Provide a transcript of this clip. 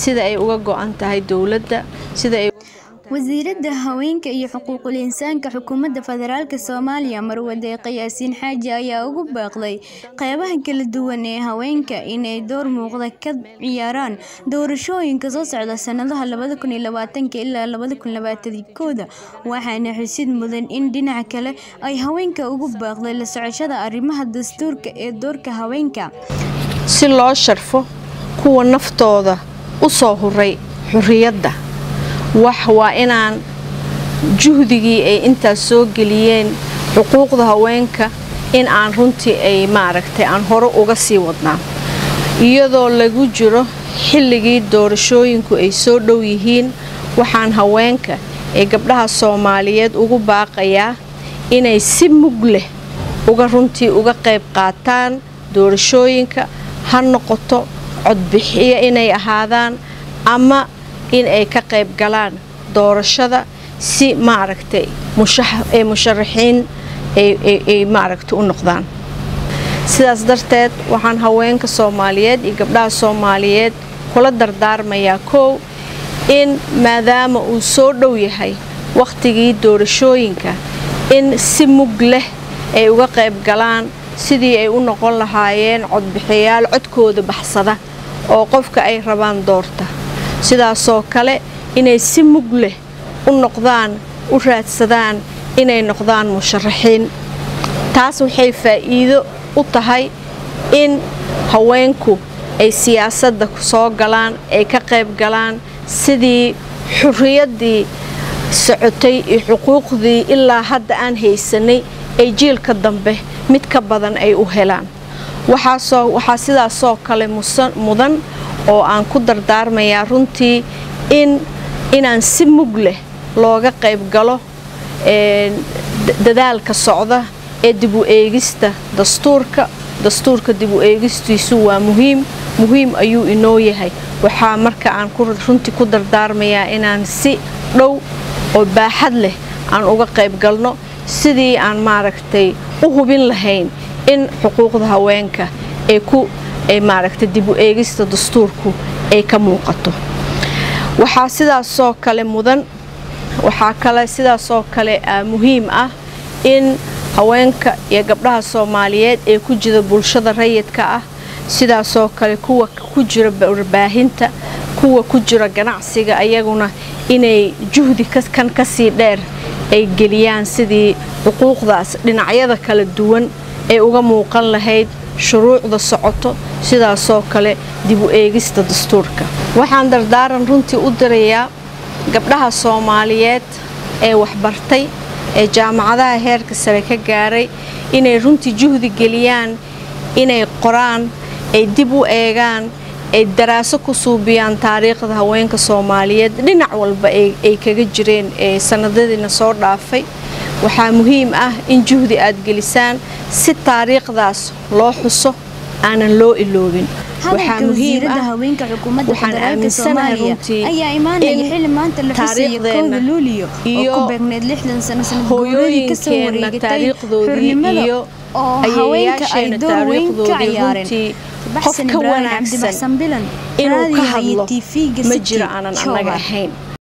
sida ay uga go-an tahay dowladda sida ay wasiiradda haweenka iyo xuquuqul insaanka xukuumadda federaalk soomaaliya marwadeeqa yaasiin xaaji ayaa ugu baaqday qeybaha kala duwan ee haweenka inay door muuqda ka ciyaaraan doorashooyinka soo socda sanadaha ilaa kooda waxaana xusid mudan in dhinaca kale ay haweenka ugu baaqday la socoshada arrimaha dastuurka ee doorka haweenka si loo sharfo kuwa naftooda u soo huray xurriyadda wax waa inaan juhdigii ay intaas soo geliyeen xuquuqda haweenka in aan runtii ay maaragtay aan hore uga sii wadnaa iyadoo lagu jiro xilligii doorashooyinku ay soo dhow yihiin waxaan haweenka ee gabdhaha soomaaliyeed ugu baaqayaa inay si mug leh uga runtii uga qayb qaataan doorashooyinka ha noqoto codbixiyo inay ahaadaan ama in ay ka qayb galaan doorashada si maaragtay ee musharaxiin ay maaragtay u noqdaan sidaas darteed waxaan haweenka soomaaliyeed iyo gabdhaha soomaaliyeed kula dardaarmayaa kow in maadaama uu soo dhow yahay wakhtigii doorashooyinka in si mug leh ay uga qayb galaan sidii ay u noqon lahaayeen codbixiyaal codkooda baxsada oo qofka ay rabaan doorta sidaasoo kale inay si mug leh u noqdaan u raadsadaan inay noqdaan musharaxiin taas waxay faa'iido u tahay in haweenku ay siyaasadda soo galaan ay ka qayb galaan sidii xurriyaddii socotay iyo xuquuqdii ilaa hadda aan haysanay ay jiilka dambe mid ka badan ay u helaan waxaa sidaasoo kale mudan oo aan ku dardaarmayaa runtii in inaan si mug leh looga qayb galo dadaalka socda ee dib u eegista dastuurka dastuurka dib u eegistiisu waa muhiim muhiim ayuu inoo yahay waxaa marka aan runtii ku dardaarmayaa inaan si dhow oo baaxad leh aan uga qayb galno sidii aan maaragtay u hubin lahayn in xuquuqda haweenka ay ku ay maaragtay dib u eegista dastuurku ay ka muuqato waxaa sidaasoo kale mudan waxaa kale sidaasoo kale muhiim ah in haweenka iyo gabdhaha soomaaliyeed ee ku jira bulshada rayidka ah sidaasoo kale kuwa ku jira warbaahinta kuwa ku jira ganacsiga ayaguna inay juhdi kan kasii dheer ay geliyaan sidii xuquuqdaas dhinacyada kala duwan ay uga muuqan lahayd shuruucda socoto sidaasoo kale dib u eegista dastuurka waxaan dardaaran runtii u dirayaa gabdhaha soomaaliyeed ee waxbartay ee jaamacadaha heerka sare ka gaaray inay runtii juhdi geliyaan inay qoraan ay dib u eegaan ay daraaso ku suubiyaan taariikhda haweenka soomaaliyeed dhinac walba ay kaga jireen ee sanadadiina soo dhaafay waxaa muhiim ah in juhdi aad gelisaan si taariikhdaas loo xuso aanan loo iloobin waxaa muhiim ah waxaan aaminsanahay runtii in taariikhdeena iyo hooyooyinkeenna taariikhdoodii iyo ayayaasheena taariikhdoodii runtii qof ka wanaagsan inuu ka hadlo ma jiro aanan annaga ahayn